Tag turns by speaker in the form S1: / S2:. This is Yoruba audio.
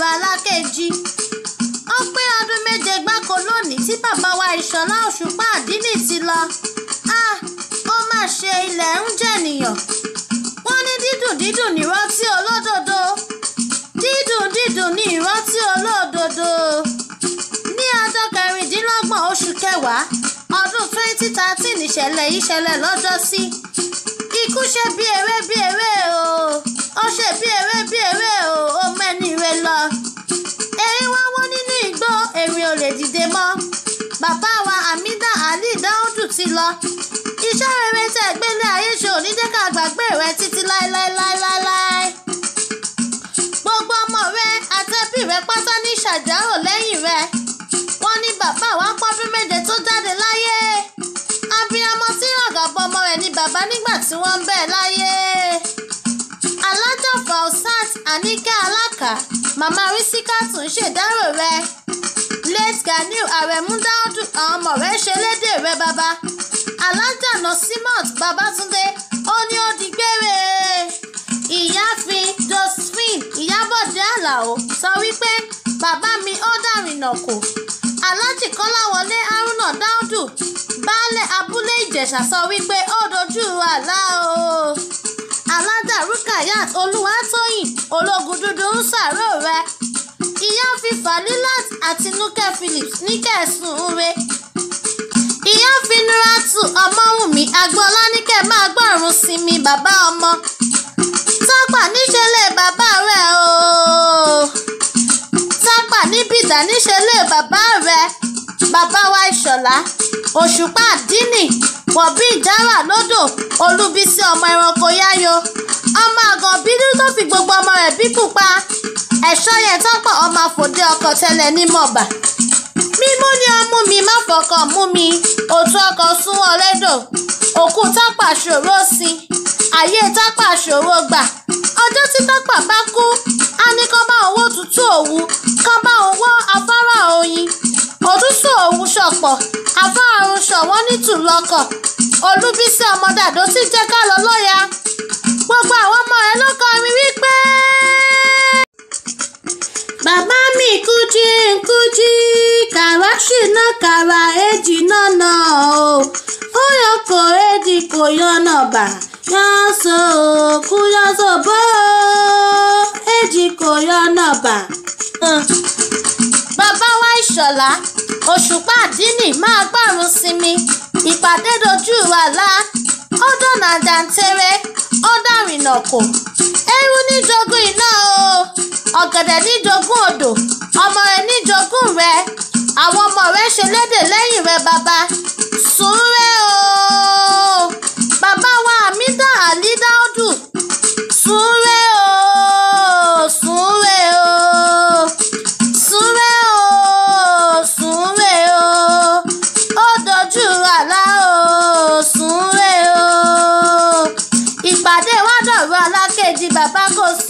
S1: alákejì ó pé ọdún méje gbáko lónìí tí bàbá wa ìṣọ̀lá òṣùpá àdínì ti lọ ah ó mà ṣe ilẹ̀ ń jẹ̀nìyàn wọ́n ní dídùn dídùn ní ìrántí olódodo dídùn dídùn ní ìrántí olódodo ní ọjọ́ kẹrìndínlọ́gbọ̀n oṣù kẹwàá ọdún twenty thirteen ìṣẹ̀lẹ̀ yìí ṣẹlẹ̀ lọ́jọ́sí ikú ṣe bí eré bí eré o ó ṣe bí eré bí eré o ó mẹ́ni re lọ erin wá wọ́n nínú igbó erin ò lè dìde mọ́ bàbá wa Hamida Ali Dáúdù ti lọ iṣẹ́ rere tẹ̀ gbélé ayé ṣe ò ní jẹ́ ká gbàgbé rẹ títí láéláéláéláé gbogbo ọmọ rẹ àtẹbí rẹ pátá ní ṣàjárò lẹ́yìn rẹ wọ́n ní bàbá wa pọ́dún méje tó jáde láyé abiyamọ tí ràgàbọ ọmọ rẹ̀ ní bàbá nígbà tí wọ́n ń bẹ láyé alájà fausat anike alaka màmá rísíkàtù ń ṣèdárò rẹ late ganiu aremu dáúdù àwọn ọmọ rẹ̀ ṣe lédè rẹ bàbá alájà nasimat babatunde ó ní ó di gbére ìyáàfin josephine ìyábọ̀dé àlàó sọ wípé bàbá mi ó dàrínà kò aláàjì kọ́láwọlé haruna dáúdù baálé abúlé ìjẹ̀ṣà sọ wípé ó dojú àlá o alájà rukayat olúwatóyìn ológun dúdú ń ṣàrò rẹ ìyáàfin falilat àti nuke phillips ní kẹsùn re ìyáàfin nuratu ọmọwùnmí agboola ní kẹ máa gbọ́rùn sinmi bàbá ọmọ tápà níṣẹ́lẹ̀ bàbá rẹ̀ o tápà níbìdá níṣẹ́lẹ̀ bàbá rẹ̀ bàbá wa ìṣọ̀lá òṣùpá àdínì wọ̀bí ìjárà lódò olúbísí ọmọ ẹranko yáyo ọmọ àgàn bídú tó fi gbogbo ọmọ rẹ̀ bí pupa ẹ̀ṣọ́ yẹn tápà ọmọ àfòdé ọkọ̀ tẹ́lẹ̀ ní mọ̀bà mímú ni ọmú mi má fọkàn mú mi òtún ọkọ̀ sún ọlẹ́dọ̀ òkú tápà ṣòro sí ayé tápà ṣòro gbà ọjọ́ tí tápà bá kú á ní kán bá owó tútù òwú kán bá owó afárá oyin òtútù òwú ṣọ̀pọ̀ afárá ọ̀run ṣọ̀wọ́n nítùlọ́kọ̀ olúbísí ọmọdàdó tí jẹ́ ká lọ lọ́ya gbogbo àwọn ọmọ ẹ ló kọrin wípé. bàbá mi kújí kújí kàràṣì náà kàrà èjì náà nà ó ó yọ kó èjì kò yọnà bà yọ̀ọ́sọ̀ kú yọ̀ọ́sọ̀ bó èjì kò yọnà bà. bàbá wa ìṣọ̀lá òṣùpá àdínì máa gbọ́rùn sinmi ìpàdé dojú àlá ó dọ̀nà jàǹtẹ̀rẹ̀ ó dàrínà kò eérú níjogún iná o ọ̀gẹ̀dẹ̀ níjogún odò ọmọ rẹ̀ níjogún rẹ̀ àwọn ọmọ rẹ̀ ṣe lédè lẹ́yìn rẹ̀ bàbá sùúrẹ́ o bàbá wa Hamida Ali Dáúdù sùúrẹ́ o sùúrẹ́ o sùúrẹ́ o sùúrẹ́ o ó dojú àlá o sùúrẹ́ o ìpàdé wa dọ̀rọ̀ alákejì bàbá kò